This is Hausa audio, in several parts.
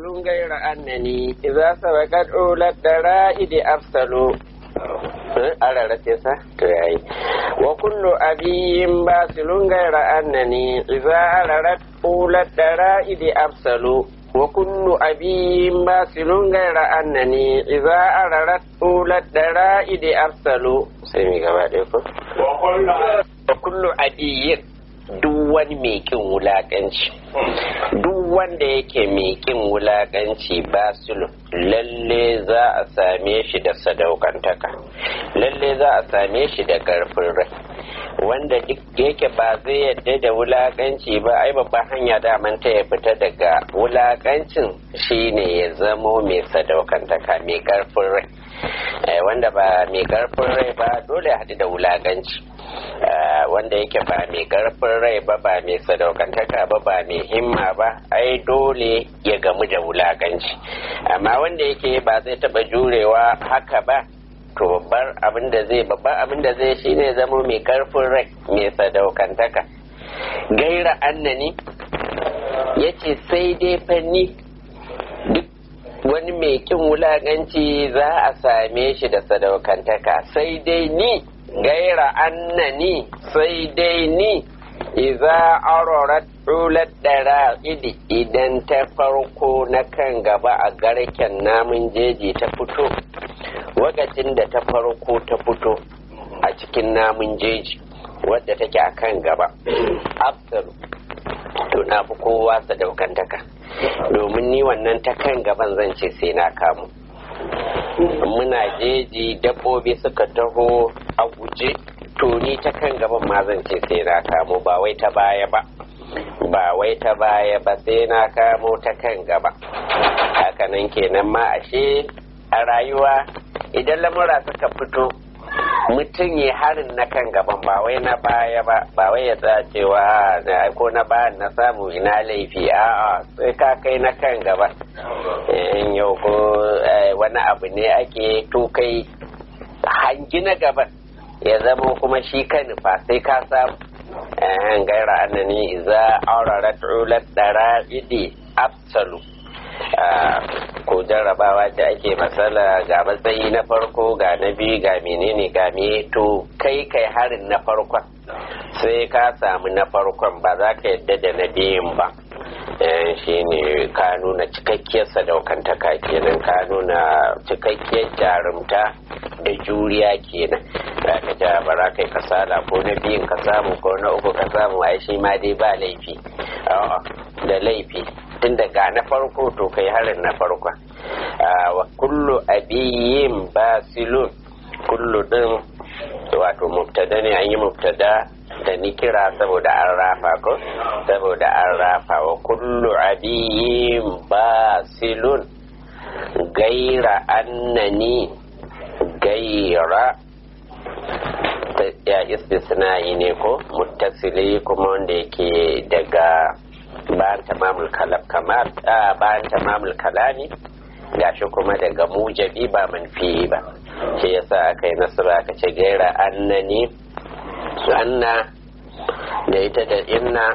غير أنني إذا سبقت أولى الدرائد أرسلوا على رتيسة ترعي وكل أبي باصل غير أنني إذا أردت أولى الدرائد أرسلوا وكل أبي باصل غير أنني إذا أردت أولى الدرائد أرسلوا سيمي كما وكل أبي duk wani mai kin wulakanci duk wanda yake mai kin wulakanci ba lalle za a same shi da sadaukantaka lalle za a same shi da karfin rai wanda duk yake ba zai yadda da wulakanci ba ai babban hanya daman ta ya fita daga wulakancin shine ya zamo mai sadaukantaka mai karfin rai wanda ba mai karfin rai ba dole haɗu da wulakanci wanda yake ba mai karfin rai ba ba mai sadaukantaka ba ba mai himma ba ai dole ya gamu da wulakanci amma wanda yake ba zai taba jurewa haka ba to babbar abin da zai babbar abin da zai shine zama mai karfin rai mai sadaukantaka gaira annani yace sai dai fanni duk wani mai kin wulakanci za a same shi da sadaukantaka sai dai ni gaira annani sai dai ni iza arorat rulat dara idi idan ta farko na kan gaba a garken namun jeji ta fito wakacin da ta farko ta fito a cikin namun jeji wadda take a kan gaba afsalu to na fi kowa sadaukantaka domin ni wannan ta kan gaban zan ce sai na kamu muna jeji dabbobi suka taho a guje to ni ta kan gaban ma zan ce sai na kamo ba wai ta baya ba ba wai ta baya ba sai na kamo ta kan gaba hakanan kenan ma ashe a rayuwa idan lamura suka fito mutum ya harin na kan gaban ba wai na baya ba ba wai ya tsaya cewa na ko na bayan na samu ina laifi a'a sai ka kai na kan gaba in yau ko wani abu ne ake to kai hangi na gaban ya zama kuma shi ka nufa sai ka samu an gaira annani za aurarat ulat dara'idi afsalu ko jarrabawa da ake matsala ga matsayi na farko ga na biyu ga menene ga me to kai kai harin na farkon sai ka samu na farkon ba za ka yadda da na biyun ba shi ne ka nuna cikakkiyar sadaukantaka kenan ka nuna cikakkiyar jarumta da juriya kenan za ka ja ba za ka yi kasala ko na biyun ka samu ko na uku ka samu ai shi ma dai ba laifi da laifi tun daga na farko to kai harin na farko wa kullu abiyin basilun kullu din wato mubtada ne an yi mubtada da ni kira saboda an rafa ko saboda an rafa wa kullu abiyin basilun gaira annani gaira ya istisna'i ne ko muttasili kuma wanda yake daga bayan tamamul kalam kamar bayan tamamul kalami gashi kuma daga mujabi ba manfi ba shi yasa aka yi nasara aka ce gaira annani anna da ita da inna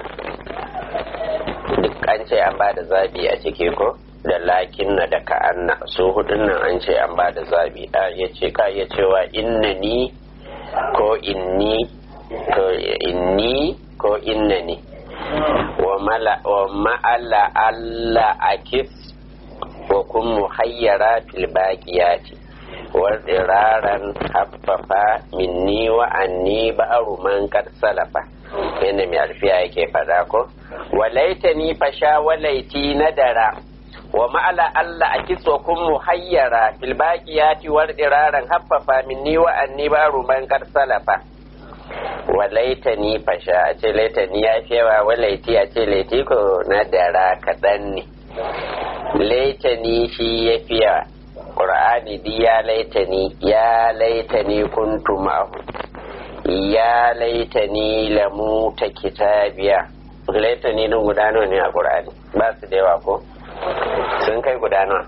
duk an ce an ba da zabi a ciki ko da lakin na da ka'anna su hudun nan an ce an ba da zabi a ya ce ka iya cewa innani ko inni ko inni ko innani wa ma'ala Allah akis wa kun muhayyara fil baqiyati wa diraran haffafa minni wa anni ba'ru man kad salafa yadda mai alfiya yake fada ko walaitani fasha walaiti nadara wa ma'ala Allah akis wa kun muhayyara fil baqiyati wa diraran haffafa minni wa anni ba'ru man kad salafa wa laitani fasha a ce laitani ya fi yawa wa laiti a ce laiti ko na dara kaɗan ne laitani shi ya fi yawa ƙur'ani di ya laitani ya laitani kuntu ma'ahu ya laitani lamu ta kitabiya laitani din guda nawa ne a ƙur'ani ba su da yawa ko sun kai guda nawa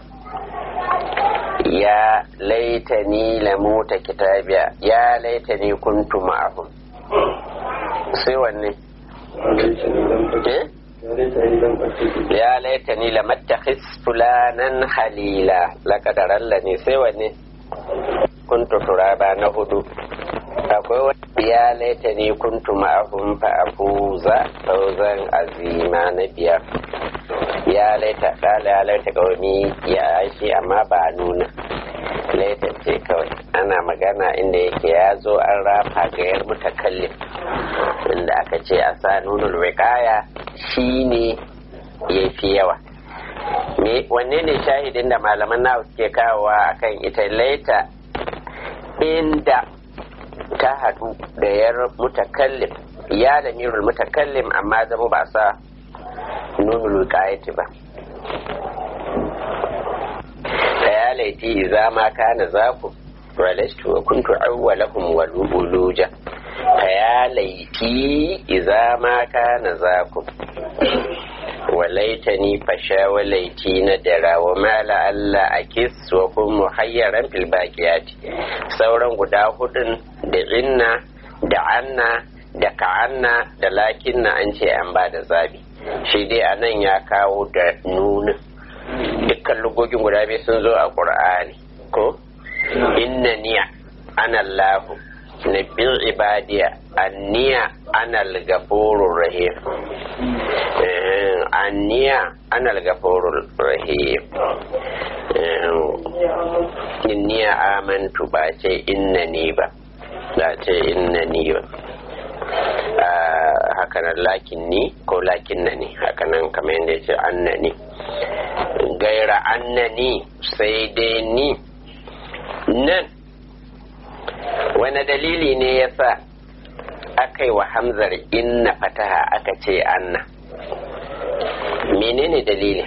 ya laitani lamu ta kitabiya ya laitani kuntu ma'ahum sai wanne eh ya laitani lamattakhis fulanan halila lakadarallani sai wanne kuntu turaba na hudu akwai wani ya laitani kuntu ma'ahum fa afuza fauzan azima na biyar ya laita kala ya laita kawai ya shi amma ba nuna laita ce kawai ana magana inda yake ya zo an rafa gayar mutakallin inda aka ce a sa nunul wikaya shine ya fi yawa wanne ne shahidin da malaman nawa suke kawowa akan ita laita inda ta haɗu da yar mutakallim ya da mirul mutakallim amma zama ba sa nunul wikayati ba ya laiti iza ma kana zaku ولست وكنت أولهم والألوجة فيا ليتي إذا ما كان ذاكم وليتني فشا وليتي ندرا وما لعل أكس وكن محيرا في الباقيات sauran guda hudun da inna da anna da ka'anna da lakinna an ce an ba da zabi shi dai a nan ya kawo da nunin dukkan lugogin guda biyu sun zo a ƙur'ani ko inna niya ana lahu na bin ibadiya anniya ana gafurur rahim anniya ana gafurur rahim inniya amantu ba ce inna ni ba ba ce inna ni ba hakanan lakin ni ko lakin na ni hakanan kamar yadda ya ce anna ni gaira anna ni sai dai ni nan wani dalili ne ya sa aka yi wa hamzar inna fataha aka ce anna menene dalili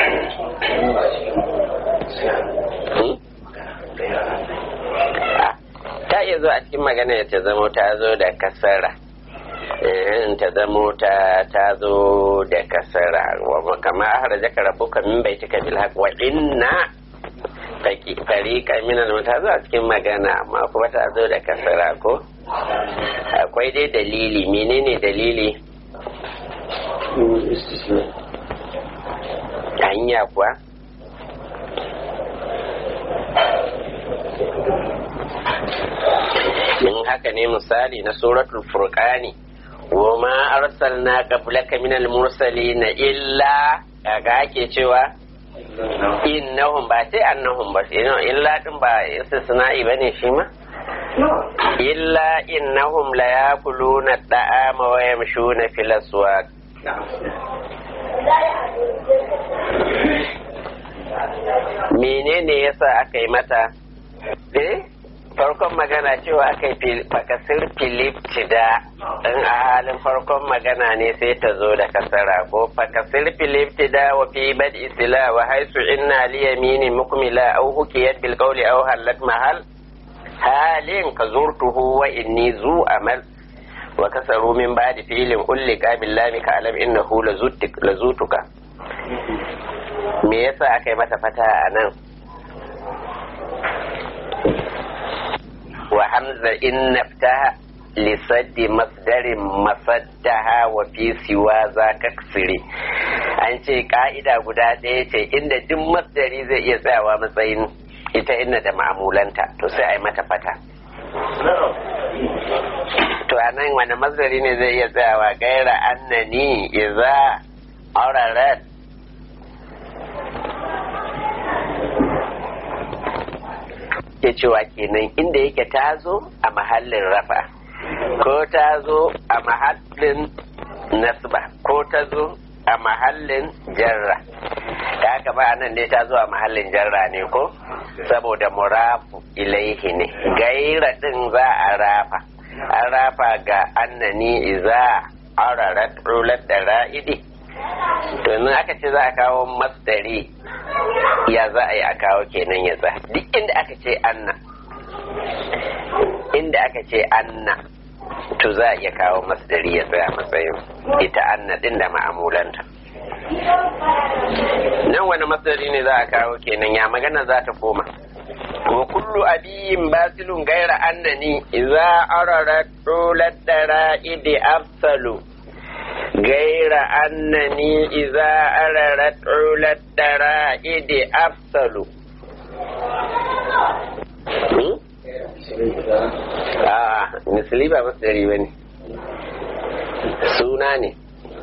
ta iya zo a cikin magana ta zamo ta zo da kasara ta zamo ta ta zo da kasara wa kama ahra jaka rabbuka min baitika bil haqq wa inna fariƙa minan ta zo a cikin magana amma kuma ta zo da kasara ko akwai dai dalili menene dalili hanya kuwa in haka ne misali na suratul furqani wa ma arsalna qablaka minal mursalin illa kaga ake cewa innahum ba sai annahum ba illa din ba istisna'i bane shi ma illa innahum la yakuluna da'ama wa yamshuna fil aswaq menene yasa aka yi mata eh farkon magana cewa aka yi fakasir filip cida in a halin farkon magana ne sai ta zo da kasara ko fakasir filip cida wa fi bad isla wa haisu inna li yamini mukmila aw hukiyat bil qawli aw halat mahal halin ka zurtuhu wa inni zu amal wa kasaru min ba'di fi'lin ulli qabil lam ka alam innahu lazutuka me yasa aka yi mata fata a nan وحمزة إن نفتها لسد مصدر مصدها وفي سوى ذاك كسري an ce ka'ida guda ɗaya ce inda duk masdari zai iya tsayawa matsayin ita inna da ma'amulanta to sai a yi mata fata to a nan wani masdari ne zai iya tsayawa gaira annani iza aurarat ke cewa kenan inda yake ta zo a mahallin rafa ko ta zo a mahallin nasba ko ta zo a mahallin jarra da haka ba nan ne ta zo a mahallin jarra ne ko saboda murafu ilaihi ne gaira din za a rafa an rafa ga annani iza ararat rulat da ra'idi to aka ce za a kawo masdari ya za a yi a kawo kenan ya tsaya duk inda aka ce anna inda aka ce anna to za a iya kawo masdari ya tsaya matsayin ita anna din da ma'amulanta nan wani masdari ne za a kawo kenan ya magana za ta koma wa kullu abiyin basilun gaira annani idza ararat rulat dara'idi afsalu غير أنني إذا أردت علا الدرائد أفصل a misali ba masdari ba ne suna ne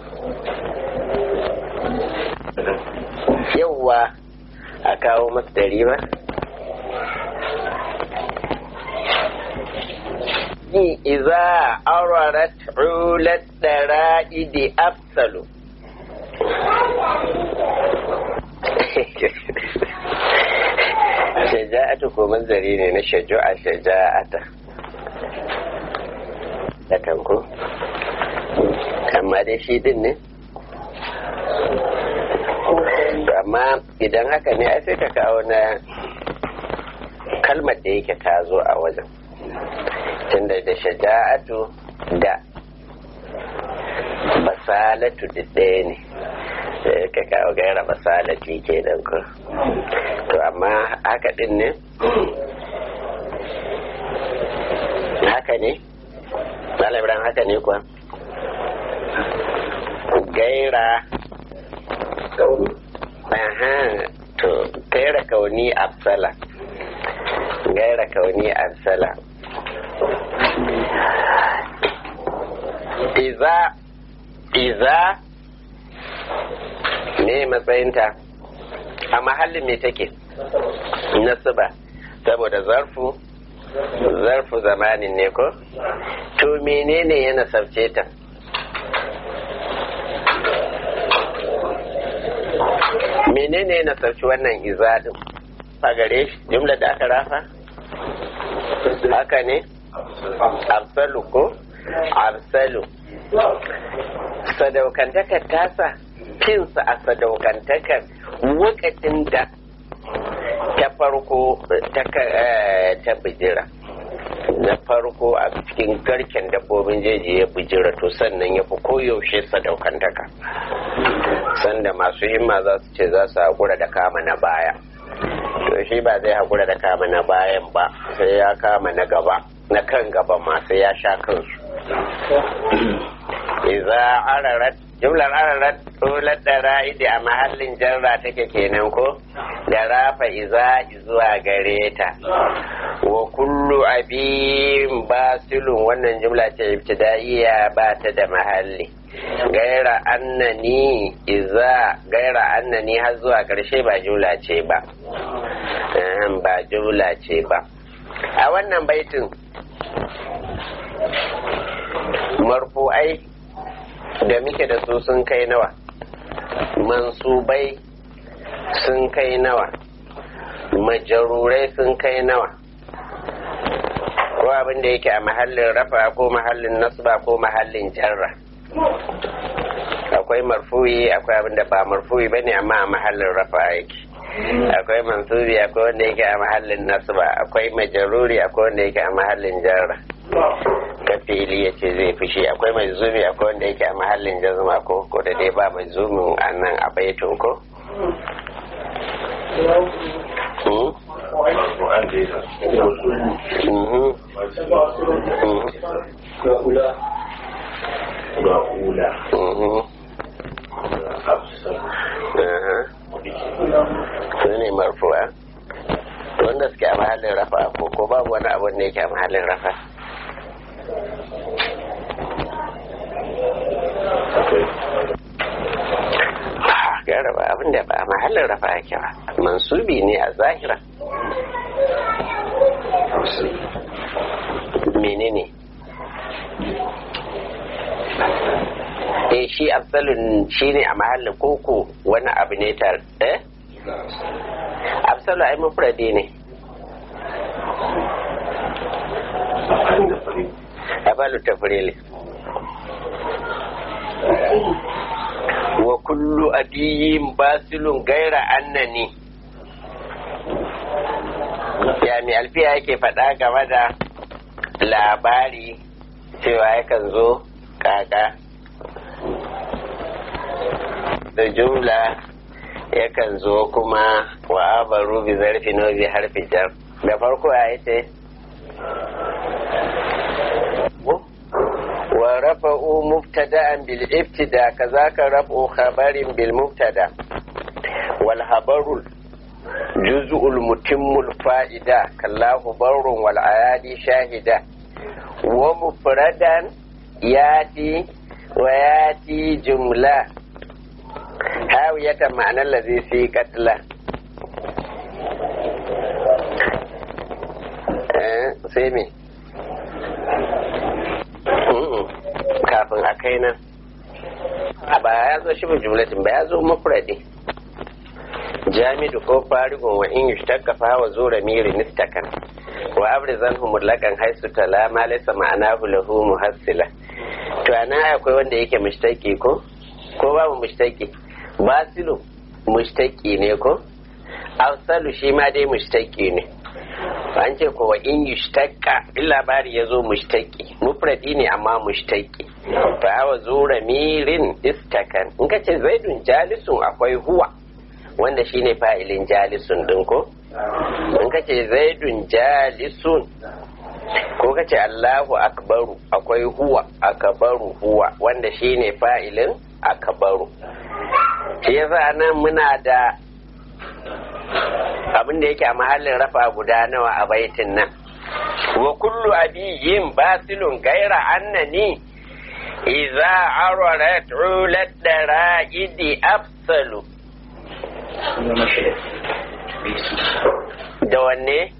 yauwa a kawo masdari ba iza aurarat ulat dara'idi afsalu shaja'atu ko manzari ne na shaju'a shaja'ata da kanku amma dai shi din ne amma idan haka ne ai sai ka kawo na kalmar da yake ta zo a wajen tunda da shaja'atu da basalatu da ɗaya ne ka kawo gaira basalatu ke nan ko to amma haka din ne haka ne ɗalibran haka ne kuwa gaira aha to gaira kauni absala gaira kauni absala iza iza ne matsayinta a mahallin me take nasuba saboda zarfu zarfu zamanin ne ko to menene ya nasabce ta menene ya nasabci wannan izadin a gare shi jumla da aka rafa haka ne absalu ko absalu sadaukantakar tasa finsa a sadaukantakar wakacin da ta farko ta bijira na farko a cikin garken dabbobin jeji ya bijira to sannan ya fi koyaushe sadaukantaka sanda masu himma za su ce za su haƙura da kama na baya to shi ba zai haƙura da kama na bayan ba sai ya kama na gaba na kan gaba masu ya sha kansu iza ararat jumlar ararat tular da ra'idi a mahallin jarra take kenan ko da rafa iza zuwa gare ta wa kullu abin basilun wannan jumla ce ibtidaiya ba ta da mahalli gaira annani iza gaira annani har zuwa karshe ba jumla ce ba ba jumla ce ba a wannan baitin marfu'ai da muke da su sun kai nawa mansubai sun kai nawa majarurai sun kai nawa ko abin da yake a mahallin rafa ko mahallin nasba ko mahallin jarra akwai marfuyi akwai abin da ba marfuyi bane amma a mahallin rafa yake akwai mansubi akwai wanda yake a mahallin nasba akwai majaruri akwai wanda yake a mahallin jarra ka fili ya ce zai fushi akwai mai zumi akwai wanda yake a mahallin jazma ko ko da dai ba mai zumin a nan a baitun ko su ne marfuwa wanda suke a mahallin rafa ko ko babu wani abu da yake a mahallin rafa gyara ba abin da ba a mahallin rafa ake ba mansubi ne a zahira menene eh shi absalun shi ne a mahallin koko wani abu ne tar eh absalu ai mufradi ne abalu tafrili wa kullu adiyin basilun gaira annani ya mai alfiya yake faɗa game da labari cewa yakan zo kaka da jumla yakan zo kuma wa abaru bi zarfi no bi harfi jar da farko ya ce wa rafa'u mubtada'an bil ibtida kazaka raf'u khabarin bil mubtada wal habarul juz'ul mutimmul fa'ida kallahu barrun wal ayadi shahida wa mufradan yati wa yati jumla hawiyatan ma'anar lazi fi katla sai me kafin a kai nan a ba ya zo shi jumlatin ba ya zo mafuradi jamidu ko farigun wa in yushtaka fa wa zura miri nistakan wa abrizan humulakan haisu tala ma laysa ma'anahu lahu muhassila to anan akwai wanda yake mushtaki ko ko babu mushtaki basilu mushtaki ne ko afsalu shi ma dai mushtaki ne an ce ko wa in yushtaka in labari ya zo mushtaki mufradi ne amma mushtaki fa awa zura mirin istakan in ka ce zaidun jalisun akwai huwa wanda shine fa'ilin jalisun din ko in ka ce zaidun jalisun ko ka ce allahu akbaru akwai huwa akbaru huwa wanda shine fa'ilin akbaru shi yasa nan muna da abin da yake a mahallin rafa guda nawa a baitin nan wa kullu abiyin basilun gaira annani iza ararat ulat dara'idi afsalu da wanne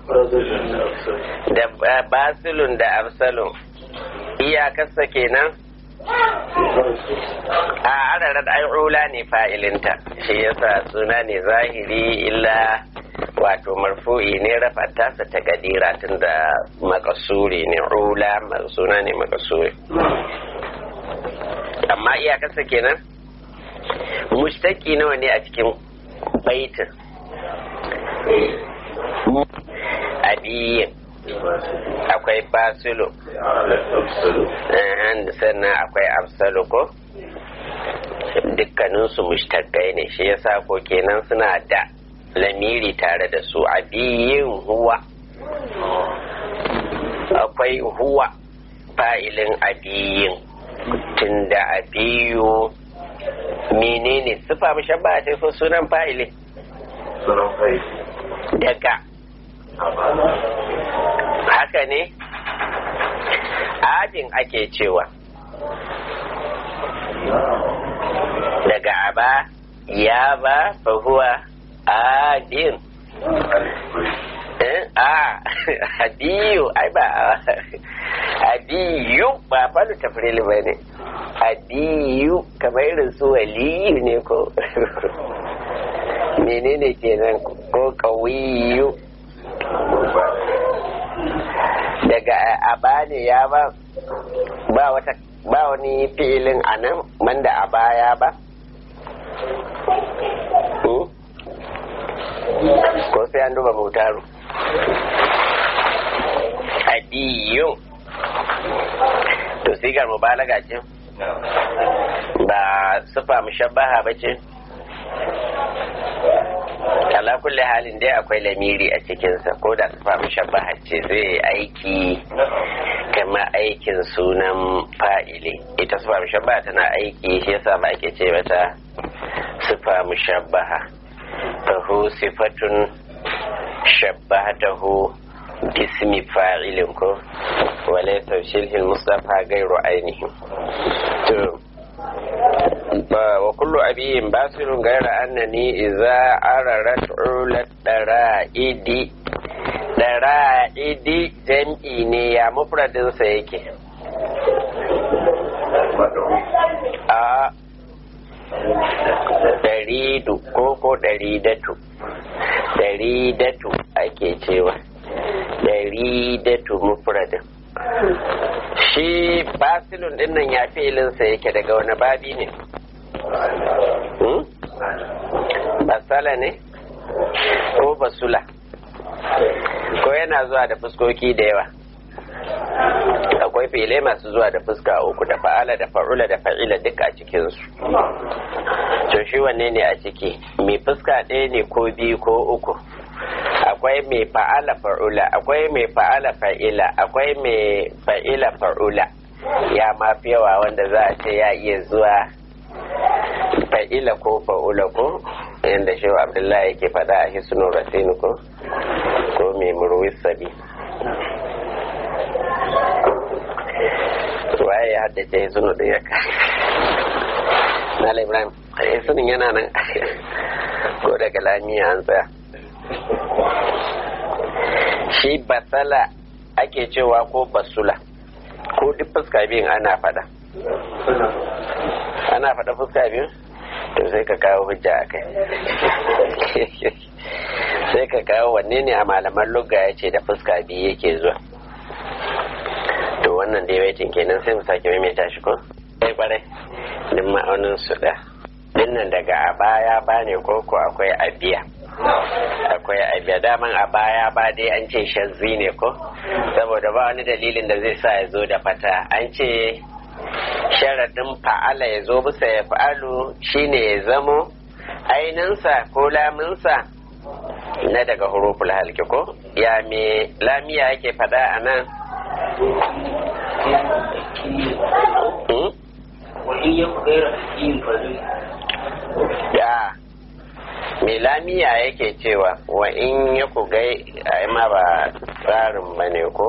da basilun da afsalun iyakarsa kenan a ararar ai'ula ne fa'ilinta shi yasa suna ne zahiri illa wato marfu'i ne rafa tasa ta gadira tun da makasuri ne ula suna ne makasuri amma iyakarsa kenan mushtaki nawa ne a cikin baitin abiyin akwai basilu sannan akwai absalu ko dukkaninsu mushtakai ne shi yasa ko kenan suna da lamiri tare da su abiyin huwa akwai huwa fa'ilin abiyin tunda abiyu menene sufa mushabba ce ko sunan fa'ilin daga haka ne abin ake cewa daga aba ya ba fahuwa adin a adiyu ai ba adiyu ba falu tafrili ba ne adiyu kamar irin su waliyu ne ko menene kenan ko kawiyu daga aba ne ya ba ba wata ba wani filin a nan banda a baya ba ko sai an duba mutaru adiyun to sigar mubalaga ce ba sufa mushabbaha ba ce ala kulli halin dai akwai lamiri a cikinsa ko da sufa mushabbaha ce zai aiki kama aikin sunan fa'ili ita sufa mushabbaha tana aiki shi yasa ba ake ce mata sufa mushabbaha fahu sifatun shabbatahu bismi fa'ilin ko wale taushilhin mustafa gairu ainihin to wa kullu abiyin basirun gaira annani iza ararat ulat dara'idi dara'idi jam'i ne ya mufradinsa yake a daridu ko ko daridatu daridatu ake cewa daridatu mufradin shi basilun dinnan ya filinsa yake daga wani babi ne basala ne ko basula ko yana zuwa da fuskoki da yawa akwai file masu zuwa da fuska uku da fa'ala da fa'ula da fa'ila duk a cikinsu to shi wanne ne a ciki mai fuska ɗaya ne ko biyu ko uku akwai mai fa'ala fa'ula akwai mai fa'ala fa'ila akwai mai fa'ila fa'ula ya mafi yawa wanda za a ce ya iya zuwa fa'ila ko fa'ula ko yadda shehu abdullahi yake faɗa a hisnu rasin ko ko mai murwis sabi waye ya haddace hisnu da ya kai na ibrahim hisnun yana nan ko daga lamiya an tsaya shi basala ake cewa ko basula ko duk fuska biyun ana fada ana fada fuska biyun to sai ka kawo hujja a kai sai ka kawo wanne ne a malaman lugga ya ce da fuska biyu yake zuwa to wannan dai waitin kenan sai mu sake maimaita shi ko sai kwarai din ma'aunin su da dinnan daga a baya ba ne ko ko akwai abiya akwai abiya daman a baya ba dai an ce shazzi ne ko saboda ba wani dalilin da zai sa ya zo da fata an ce sharaɗin fa'ala ya zo bisa ya fa'alu shine ya zamo aininsa ko laminsa na daga huruful halki ko ya me lamiya yake fada a nan ya me lamiya yake cewa wa in ya ku gai a ma ba tsarin ba ne ko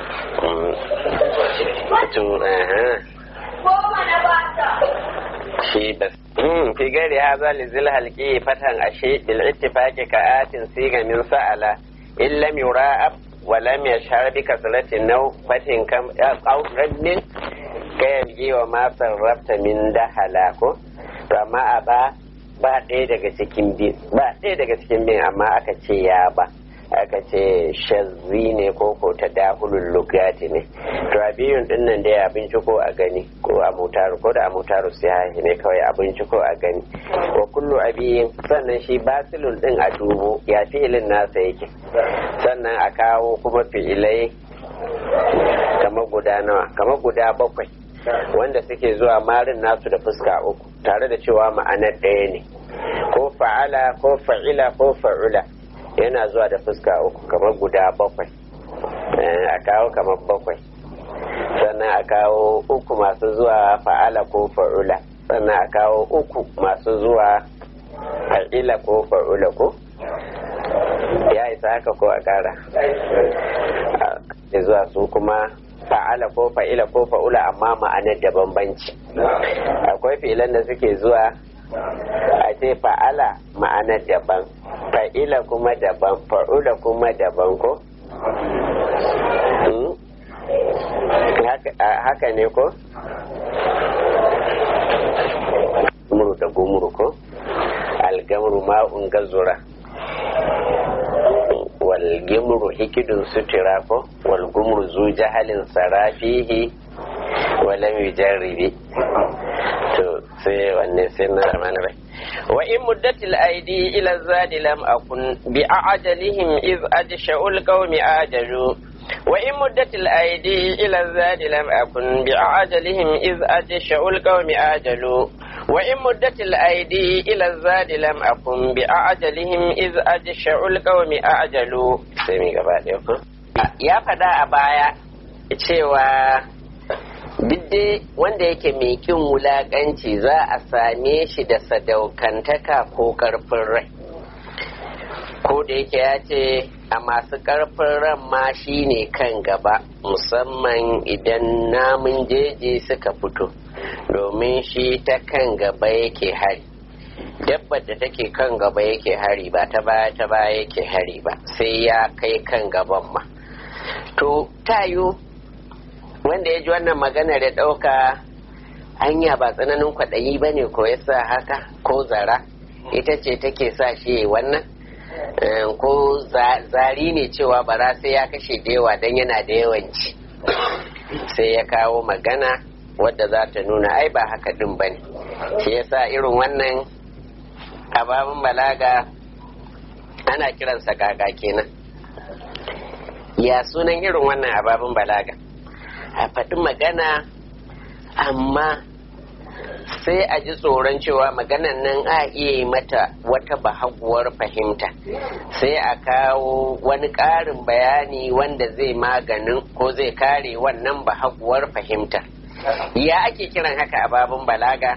shi bas fi gari haza lizil halki fatan ashe bil ittifaqi ka atin siga min sa'ala in lam yura'ab wa lam yashhar bi kasratin naw fatin kam aw rabbin kayan wa ma sarrafta min dahala ko to amma a ba ba ɗaya daga cikin bin ba ɗaya daga cikin bin amma aka ce ya ba aka ce shazzi ne ko ko ta dahulun lugati ne to a biyun din nan dai abinci ko a gani ko a mutaru ko da a mutaru sai ne kawai abinci ko a gani wa kullu abiyin sannan shi basilun din a dubo ya fi'ilin nasa yake sannan a kawo kuma fi'ilai kamar guda nawa kamar guda bakwai wanda suke zuwa marin nasu da fuska uku tare da cewa ma'anar ɗaya ne ko fa'ala ko fa'ila ko fa'ula yana zuwa da fuska uku kamar guda bakwai a kawo kamar bakwai sannan a kawo uku masu zuwa fa'ala ko fa'ula sannan a kawo uku masu zuwa fa'ila ko fa'ula ko ya isa haka ko a kara zuwa su kuma fa'ala ko fa'ila ko fa'ula amma ma'anar da bambanci akwai fi'ilan da suke zuwa a ce fa'ala ma'anar daban fa'ila kuma daban fa'ula kuma daban ko haka ne ko gumuru da gumuru ko algamuru ma'un gazura walgimru hikidun sutura ko walgumru zu jahalin sarafihi walam yujarribi to sai wanne sai na ramana rai wa in muddatil aidi ila zadi lam akun bi ajalihim iz ajsha'ul qaumi ajalu wa in muddatil aidi ila zadi lam akun bi ajalihim iz ajsha'ul qaumi ajalu وإن مدت الأيدي إلى الزاد لم أكن بأعجلهم إذ أجشع القوم أعجلوا سمي ya faɗa a baya cewa didde wanda yake mai kin wulaƙanci za a same shi da sadaukantaka ko ƙarfin rai ko da yake ya ce a masu ƙarfin ran ma shi ne kan gaba musamman idan namun jeji suka fito domin shi ta kan gaba yake hari dabbar da take kan gaba yake hari ba ta baya ta baya yake hari ba sai ya kai kan gaban ma to tayo wanda ya ji wannan magana da ɗauka hanya ba tsananin kwaɗayi ba ne ko yasa haka ko zara ita ce take sa shi wannan ko zari ne cewa bara sai ya kashe da yawa don yana da yawanci sai ya kawo magana wadda za ta nuna ai ba haka din ba ne shi yasa irin wannan ababin balaga ana kiransa kaka kenan ya sunan irin wannan ababin balaga a faɗi magana amma sai a ji tsoron cewa maganan nan a iya yi mata wata bahaguwar fahimta sai a kawo wani ƙarin bayani wanda zai maganin ko zai kare wannan bahaguwar fahimta ya ake kiran haka a babun balaga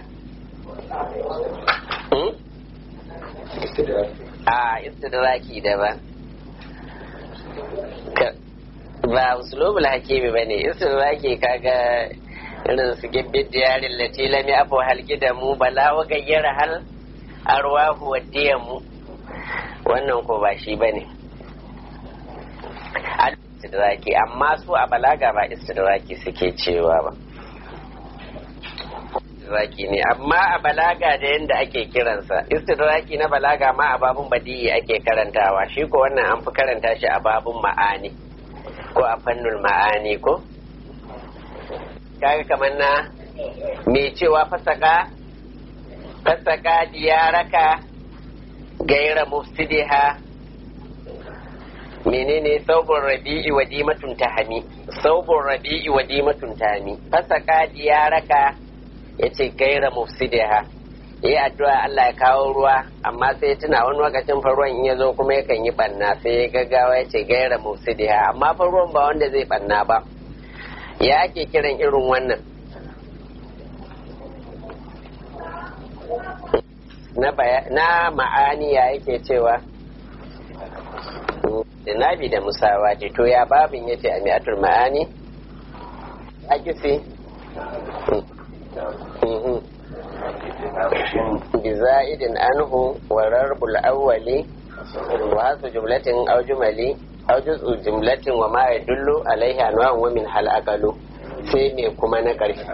a istidraki daban ba usulubul hakimi ba ne istidraki kaga irin su gibbin diyarin lati lami abu halki da mu bala wa gayyara hal arwahu wa diyamu wannan ko ba shi ba ne istidraki amma su a balaga ba istidraki suke cewa ba istidraki ne amma a balaga da yadda ake kiransa istidraki na balaga ma a babun badi'i ake karantawa shi ko wannan an fi karanta shi a babun ma'ani ko a fannul ma'ani ko kaga kamar na mai cewa fasaka fasaka diyaraka gaira mufsidiha menene saubun rabi'i wa dimatun tahami saubun rabi'i wa dimatun tahami fasaka diyaraka yace gaira mufsidiha yi addu'a Allah ya kawo ruwa amma sai tuna wani lokacin fa ruwan in ya zo kuma yakan yi banna sai ya gaggawa ya ce gaira mufsidiha amma fa ruwan ba wanda zai banna ba ya ake kiran irin wannan na ma'ani ya yake cewa nabi da musawa ce to ya babin yace a mi'atul ma'ani a kisi بزائد عنه وررب الأول وهذا جملة أو جملي أو جزء جملة وما يدل عليه أنواع ومن هل أقل sai me kuma na ƙarshe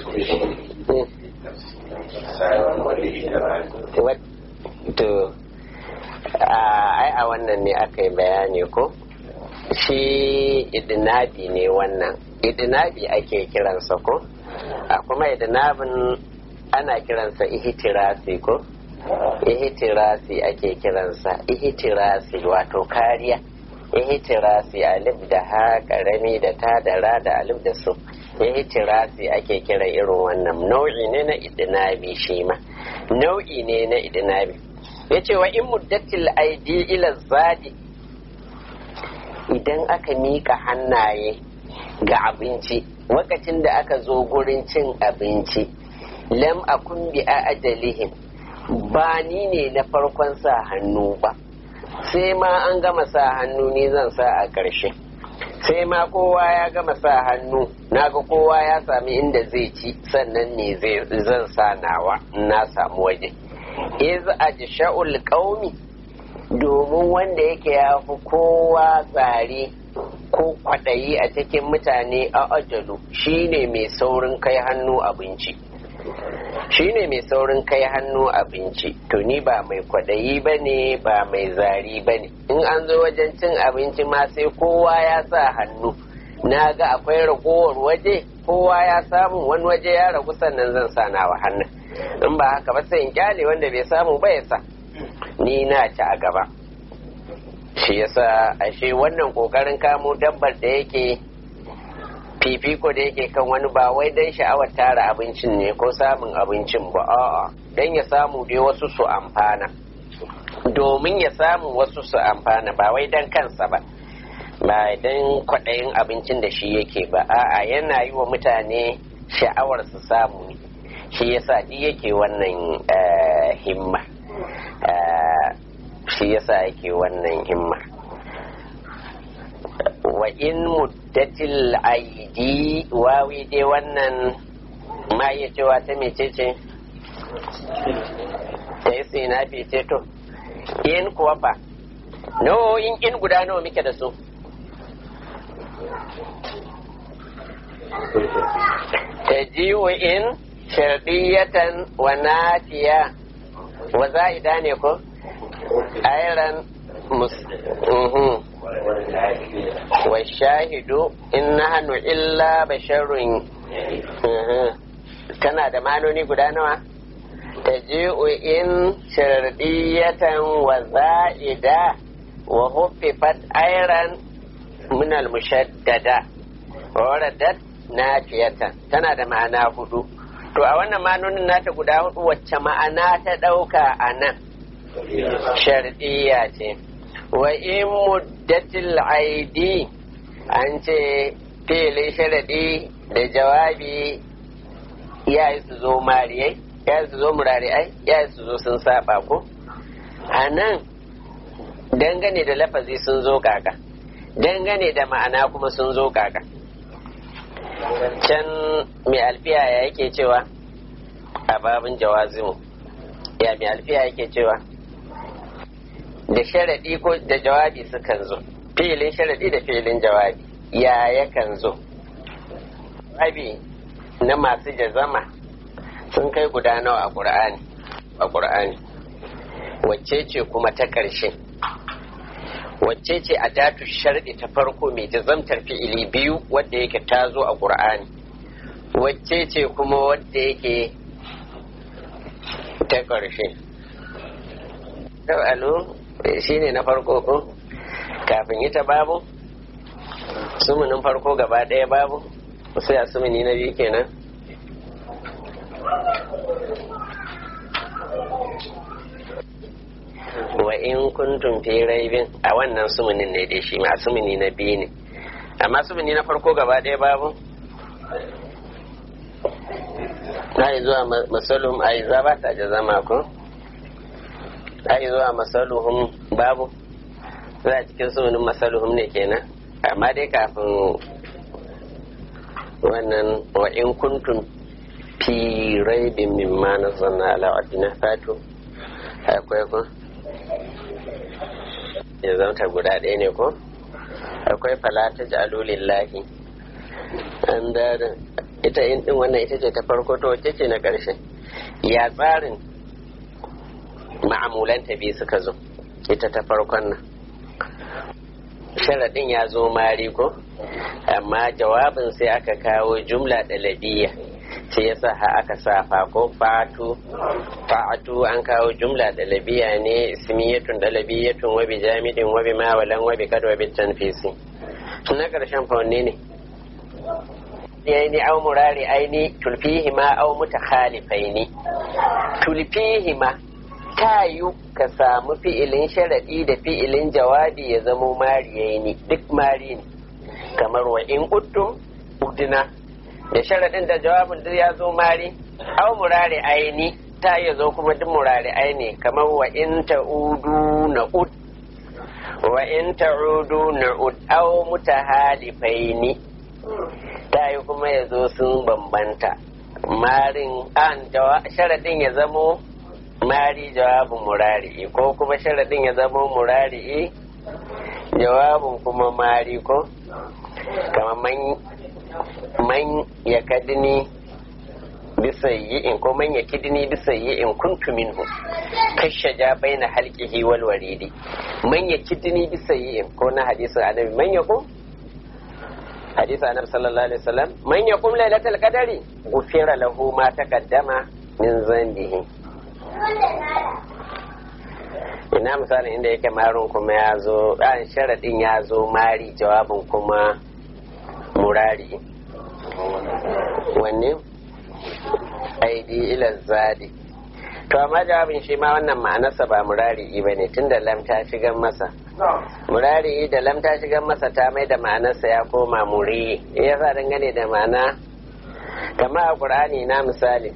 to ai a wannan ne aka yi bayani ko shi idinabi ne wannan idinabi ake kiransa ko a kuma idinabin ana kiransa ihtirasi ko ihtirasi ake kiransa ihtirasi wato kariya ihtirasi alif da ha karami da ta da ra da alif da su ihtirasi ake kira irin wannan nau'i ne na idinabi shi ma nau'i ne na idinabi yace wa in muddatil aidi ila zadi idan aka mika hannaye ga abinci lokacin da aka zo gurin cin abinci lam akun bi a ajalihim ba ni ne na farkon sa hannu ba sai ma an gama sa hannu ni zan sa a ƙarshe sai ma kowa ya gama sa hannu naga kowa ya sami inda zai ci sannan ne zan sa nawa na samu waje iz ajsha'ul qaumi domin wanda yake ya fi kowa tsari ko kwaɗayi a cikin mutane a ajalu shine mai saurin kai hannu abinci shine mai saurin kai hannu abinci to ni ba mai kwaɗayi ba ne ba mai zari ba ne in an zo wajen cin abinci ma sai kowa ya sa hannu na ga akwai ragowar waje kowa ya samu wani waje ya ragu sannan zan sa nawa hannun in ba haka ba sai in kyale wanda bai samu ba ya sa ni na ci a gaba shi yasa ashe wannan kokarin kamo dabbar da yake fifiko da yake kan wani ba wai don sha'awar tara abincin ne ko samun abincin ba a'a don ya samu dai wasu su amfana domin ya samu wasu su amfana ba wai don kansa ba ba don kwaɗayin abincin da shi yake ba a'a yana yi wa mutane sha'awar su samu ne shi yasa duk yake wannan himma shi yasa yake wannan himma wa in muddatil aidi wawi dai wannan ma iya cewa ta mecece ta yi sina fice to in kuwa fa no in in guda nawa muke da su ta jiwo in sharɗiyatan wa nafiya wa za'ida ne ko ayran mus wa shahidu in nahnu illa basharun tana da manoni guda nawa taji'u in shardiyatan wa za'ida wa huffifat ayran min al-mushaddada wa waradat nafiyatan tana da ma'ana hudu to a wannan ma'anonin nata guda hudu wacce ma'ana ta ɗauka a nan shardiya ce wa in muddatil aidi an ce filin sharadi da jawabi ya yi su zo mariyai ya yi su zo murari'ai ya yi su zo sun saba ko a nan dangane da lafazi sun zo kaka dangane da ma'ana kuma sun zo kaka can mai alfiya ya yake cewa a babin jawazimu ya mai alfiya yake cewa da sharaɗi ko da jawabi sukan zo filin sharaɗi da filin jawabi ya yakan zo abi na masu jazama sun kai guda nawa a ƙur'ani a ƙur'ani wacce ce kuma ta ƙarshe wacce ce a datu sharɗi ta farko mai jazamtar fi'ili biyu wadda yake ta zo a ƙur'ani wacce ce kuma wadda yake ta ƙarshe alu shi ne na farko ko kafin ita babu sumunin farko gaba ɗaya babu sai a sumuni na biyu kenan wa in kuntum fi raibin a wannan sumunin ne dai shi ma sumuni na biyu ne amma sumuni na farko gaba ɗaya babu na yi zuwa masalum a yi zaba ta da zama ko a yi zuwa masaluhum babu za a cikin sumunin masaluhum ne kenan amma dai kafin wannan wa in kuntum fi raibin mimma na zanna ala abina fatu akwai ko ya zauta guda ɗaya ne ko akwai falata jalulillahi an da ita in din wannan ita ce ta farko to wacce ce na ƙarshe ya tsarin ma'amulanta biyu suka zo ita ta farkon nan sharaɗin ya zo mari ko amma jawabin sai aka kawo jumla ɗalabiya shi yasa ha aka sa ko fatu fa'atu an kawo jumla ɗalabiya ne ismiyatun ɗalabiyatun wabi jamidin wabi mawalan wabi kad wabi tanfisi na ƙarshen faunne ne yaini au murari aini tulfihima au mutakhalifaini tulfihima ta yi ka samu fi'ilin sharaɗi da fi'ilin jawabi ya zamo mariyayi ne duk mari ne kamar wa in uttum udina da sharaɗin da jawabin duk ya zo mari au murari aini ta ya zo kuma duk murari aini kamar wa in ta'udu na ud wa in ta'udu na ud au mutahalifaini ta yi kuma ya zo sun bambanta marin an sharaɗin ya zamo mari jawabin murari'i ko kuma sharaɗin ya zama murari'i jawabin kuma mari ko kama man ya kadini bisa yi'in ko man ya kidini bisa yi'in kuntu minhu kashe ja bai na halkihi wal waridi man ya kidini bisa yi'in ko na hadisin annabi man ya kum hadisin annabi sallallahu alaihi wasallam man ya kum lailatul qadari gufira lahu ma taqaddama min zambihi ina misalin inda yake marin kuma ya zo ɗan sharaɗin ya zo mari jawabin kuma murari wanne aidi ila zadi to amma jawabin shi ma wannan ma'anarsa ba murari ba ne tun da lam ta shigan masa murari da lam ta shigan masa ta mai da ma'anarsa ya koma muri ya sa dangane da ma'ana kama a ƙur'ani na misali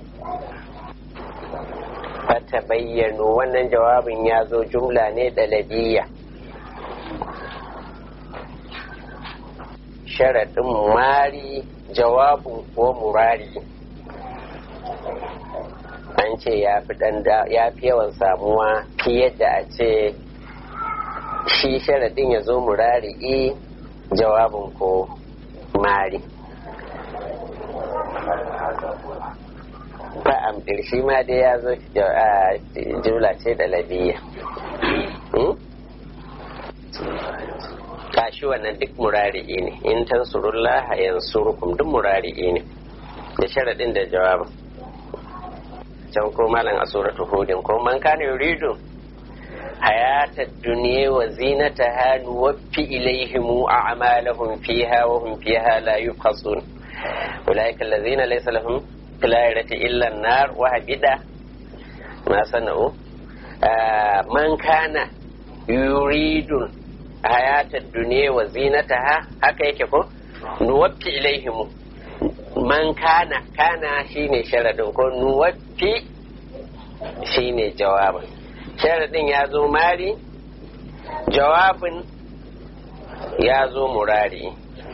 fata bayyano wannan jawabin ya zo jumla ne ɗalabiya sharaɗin mari jawabin ko murari an ce ya fi yawan samuwa fiye da a ce shi sharaɗin ya zo murari jawabin ko mari fa'am shi ma dai ya zo jumla ce da labiya shi wannan duk murari'i ne in tansurullah yansurukum duk murari'i ne da sharaɗin da jawabin can ko malam a suratu hudin ko man kana yuridu hayata duniya wa zinataha nuwaffi ilaihim a'malahum fiha wa hum fiha la yubkhasun ulaika allazina laysa lahum fil akhirati illa an-nar wa habida ma sana'u man kana yuridu hayata duniya wa zinataha haka yake ko nuwaffi ilaihim man kana kana shine sharadin ko nuwaffi shine jawabin sharadin ya zo mari jawabin ya zo murari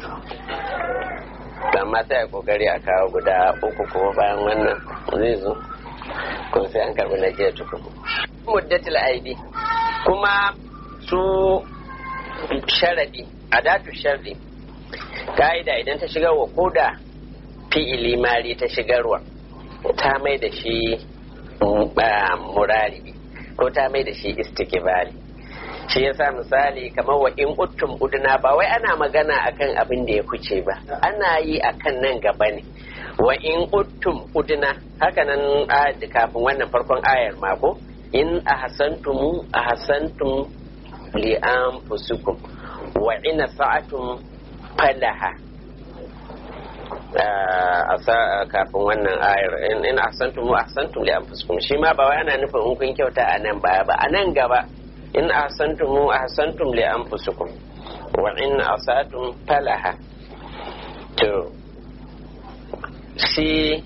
amma sai a kokari a kawo guda uku ko bayan wannan zai zo ko sai an karbi na jiya tukun muddatul aidi kuma su sharadi adatu sharri ka'ida idan ta shigarwa ko da fi'ili mari ta shigarwa ta mai da shi murari ko ta mai da shi istikibali shi yasa misali kamar wa in uttum uduna ba wai ana magana akan abin da ya kuce ba ana yi akan nan gaba ne wa in uttum uduna haka nan kafin wannan farkon ayar mako in ahsantum ahsantum li anfusikum wa in sa'atum falaha kafin wannan ayar in ahsantum ahsantum li anfusikum shi ma ba wai ana nufin in kun kyauta a nan baya ba a nan gaba in ahsantum ahsantum li anfusikum wa in asatum falaha to shi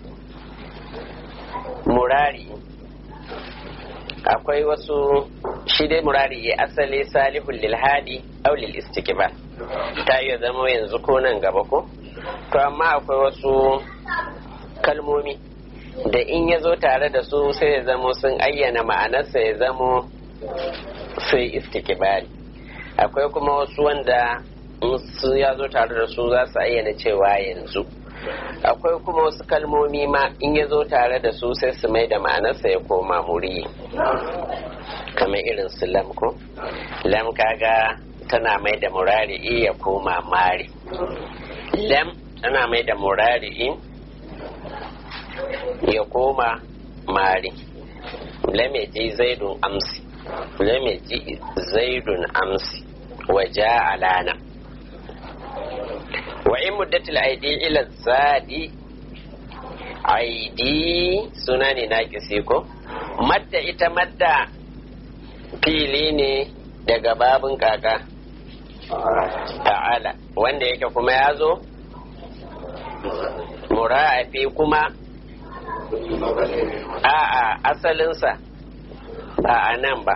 murari akwai wasu shi dai murari ya asali salihul lil hadi aw lil istiqbal ta iya zama yanzu ko nan gaba ko to amma akwai wasu kalmomi da in ya zo tare da su sai ya zamo sun ayyana ma'anarsa ya zamo sai istikibali akwai kuma wasu wanda su ya zo tare da su za su ayyana cewa yanzu akwai kuma wasu kalmomi ma in ya zo tare da su sai su mai da ma'anarsa ya koma muri kamar irin su lam ko lam kaga tana mai da murari ya koma mari lam tana mai da murari ya koma mari lam ya ji zaidun amsi lam ya ji zaidun amsi wa ja alana wa in muddatul aidi ila zadi aidi suna ne na ko madda ita madda fili ne daga babin kaka ta'ala wanda yake kuma ya zo mura'afi kuma a'a asalinsa ba a nan ba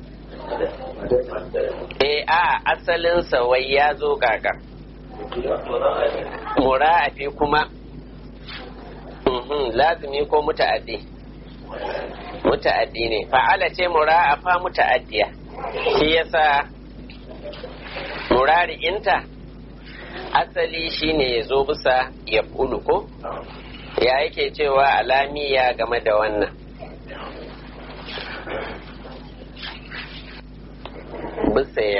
e a asalinsa wai ya zo kaka mura'afi kuma lazimi ko muta'addi muta'addi ne fa'ala ce mura'afa muta'addiya shi yasa murari'inta asali shine ya zo bisa ya ko ya yake cewa alamiya game da wannan bisa ya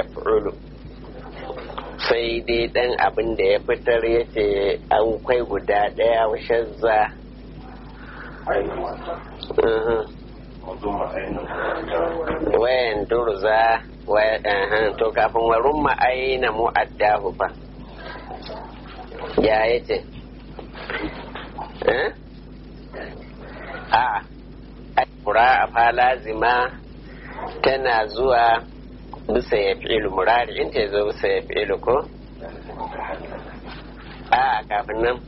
sai dai dan abin da ya fitar ya ce an kwai guda daya shazza wayan durza to kafin warun ma'aina mu'addahu fa ya ya ce a kura a fa lazima tana zuwa bisa ya fi'ilu murari in ta zo bisa ya fi'ilu ko a kafin nan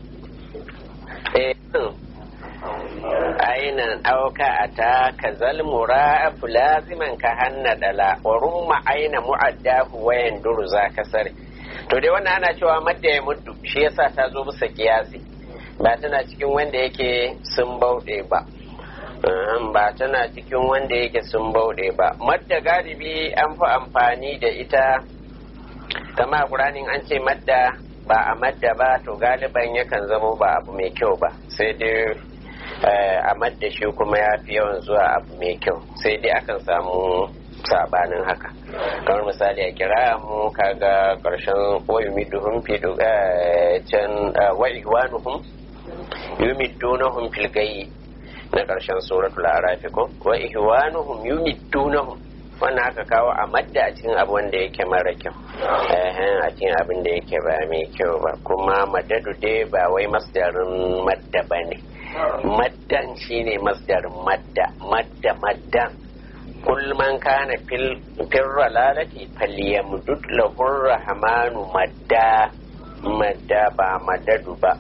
ainan auka a ta ka zalmura laziman ka hanna dala wa rumma aina mu'addahu wayan duru za ka sare to dai wannan ana cewa madda ya muddu shi yasa ta zo bisa kiyasi ba tana cikin wanda yake sun bauɗe ba ba tana cikin wanda yake sun bauɗe ba madda galibi an fi amfani da ita kama ƙuranin an ce madda ba a madda ba to galiban yakan zamo ba abu mai kyau ba sai dai a madda shi kuma ya fi yawan zuwa abu mai kyau sai dai akan samu sabanin haka kamar misali a kira mu kaga karshen wa yumiduhum fi can wa ihwanuhum yumiddunahum fil gayyi na karshen suratul araf ko wa ihwanuhum yumiddunahum wannan aka kawo a madda a cikin abu wanda yake mara kyau a cikin abin da yake ba mai kyau ba kuma madadu dai ba wai masdarin madda ba ne maddan shine masdarin madda madda maddan kul man kana fil ralalati falyamdud lahu rahmanu madda madda ba madadu ba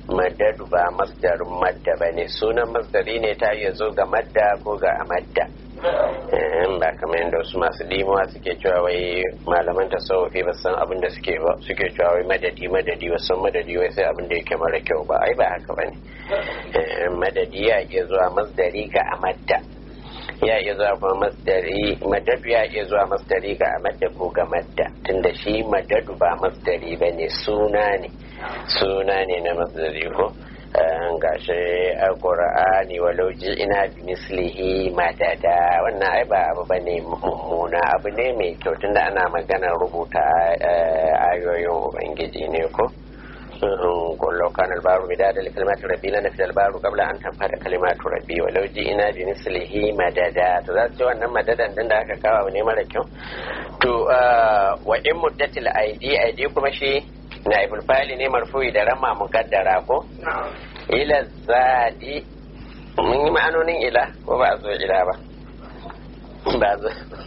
madadu ba masdarin madda ba ne sunan masdari ne ta iya zo ga madda ko ga amadda ba kamar yadda wasu masu limuwa suke cewa wai malaman tasawufi ba san abin da suke ba suke cewa wai madadi madadi ba san madadi wai sai abin da yake mara kyau ba ai ba haka ba ne madadi ya iya zuwa masdari ga amadda ya iya zuwa kuma masdari madadu ya iya zuwa masdari ga amadda ko ga madda tunda shi madadu ba masdari ba ne suna ne suna ne na masdari ko gashi alqur'ani walau ina bi mislihi madada wannan ai ba abu bane mummuna abu ne mai kyau tunda ana magana rubuta ayoyin ubangiji ne ko قل لو كان البار مدادا لكلمات ربي لنفد البار قبل ان تنفد كلمات ربي ولو جئنا بمثله مددا to za su ce wannan madadan din da aka kawo ne mara kyau to wa in muddatil aidi aidi kuma shi naibul fa'ili ne marfu'i da rama muqaddara ko ila zadi mun yi ma'anonin ila ko ba zo ila ba ba zo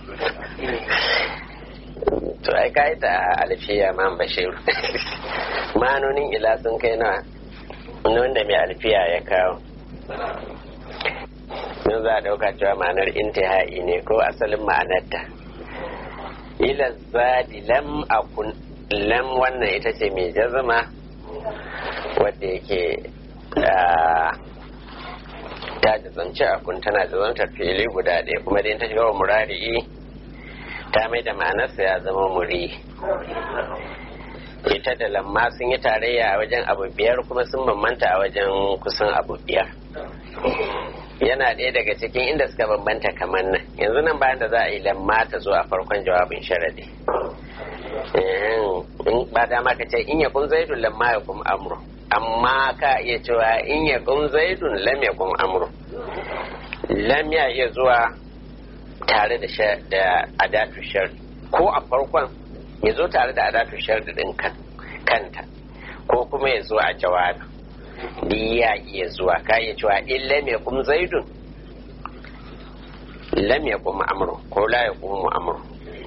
to ai kai ta alfiya man bashir ma'anonin ila sun kai na wanda mai alfiya ya kawo nun za a dauka cewa ma'anar intihai ne ko asalin ma'anarta ila zadi lam akun lam wannan ita ce mai jazama wadda yake ta jazanci akun tana jazantar fili guda ɗaya kuma dai ta shiga wa murari'i ta mai da ma'anarsa ya zama muri ita da lamma sun yi tarayya a wajen abu biyar kuma sun bambanta a wajen kusan abu biyar yana ɗaya daga cikin inda suka bambanta kamar nan yanzu nan bayan da za a yi lamma ta zo a farkon jawabin sharadi ba dama ka ce in ya kun zaidun lamma ya kun amru amma ka iya cewa in ya kun zaidun lam ya kun amru lam ya iya zuwa tare da adatu shar ko a farkon ya zo tare da adatu shar din kanta ko kuma ya zo a jawabi di ya iya zuwa ka iya cewa in lam ya kum zaidun lam ya kum amru ko la ya kum amru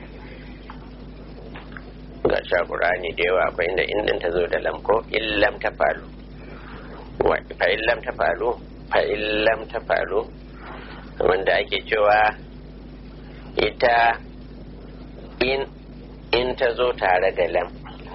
ga sha qur'ani da yawa akwai inda in ta zo da lam ko in lam ta falu fa in lam ta falu fa in lam ta falu wanda ake cewa ita in in ta zo tare da lam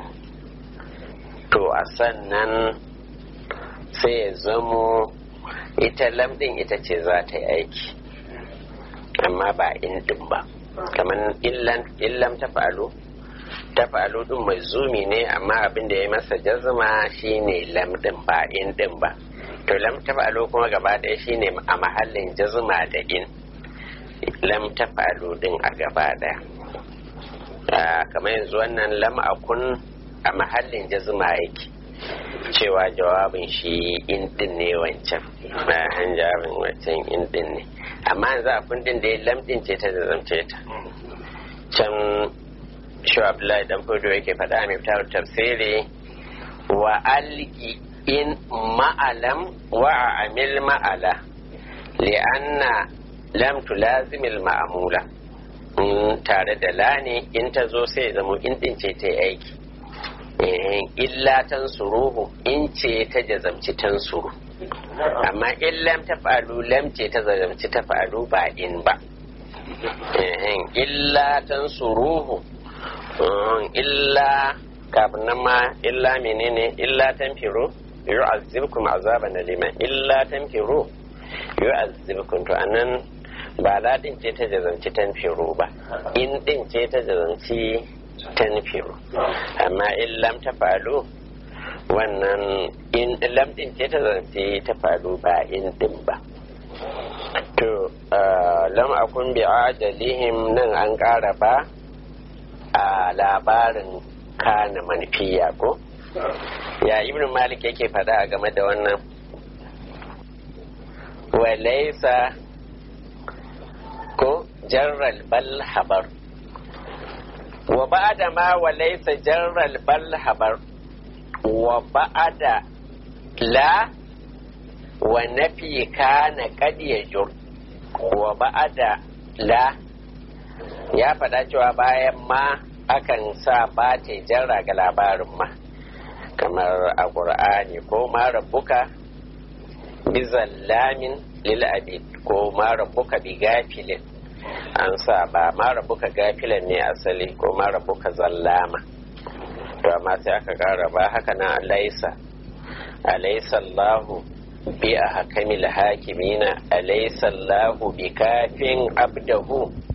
to a sannan sai ya zamo ita lam din ita ce za ta yi aiki amma ba in din ba kamar illam ta falo ta falo din mai zumi ne amma abin da ya masa jazma shine lam din ba in din ba to lam ta falo kuma gaba ɗaya shine a mahallin jazma da in lam ta falo din a gaba ɗaya kamar yanzu wannan lam akun a mahallin jazma yake cewa jawabin shi in din ne wancan bayan jawabin wancan in din ne amma yanzu a kundin da ya lamdin ce ta zazamce ta can shi abdullahi dan fudu yake faɗa mai fitar tafsiri wa alki in ma'alam wa amil ma'ala li'anna lam tulazimil ma'amula tare da la ne in ta zo sai zama in din ce ta yi aiki illa tan suruhu in ce ta jazamci tan suru amma in lam ta falu lam ce ta jazamci ta falu ba in ba illa tan suruhu illa kafin nan ma illa menene illa tan firu yu'azzibkum azaban alima illa tan firu yu'azzibkum to anan ba la din ce ta jazamci tan firu ba in din ce ta jazamci tanfiru amma in lam ta falu wannan in lam din ce ta zance ta falu ba in din ba to lam akun bi ajalihim nan an ƙara ba a labarin kana manfiya ko ya ibn malik yake faɗa a game da wannan walaisa ko jarral bal habar wa ba'da ma wa laysa jarral bal habar wa ba'da la wa nafi kana qad yajur wa ba'da la ya faɗa cewa bayan ma akan sa ba ta jarra ga labarin ma kamar a ƙur'ani ko ma rabbuka bi zallamin lil abid ko ma rabbuka bi gafilin an sa ba ma rabbuka gafilan ne asali ko ma rabbuka zallama to amma sai aka kara ba haka nan alaisa alaisa Allahu bi a hakamil hakimina alaisa Allahu bi kafin abdahu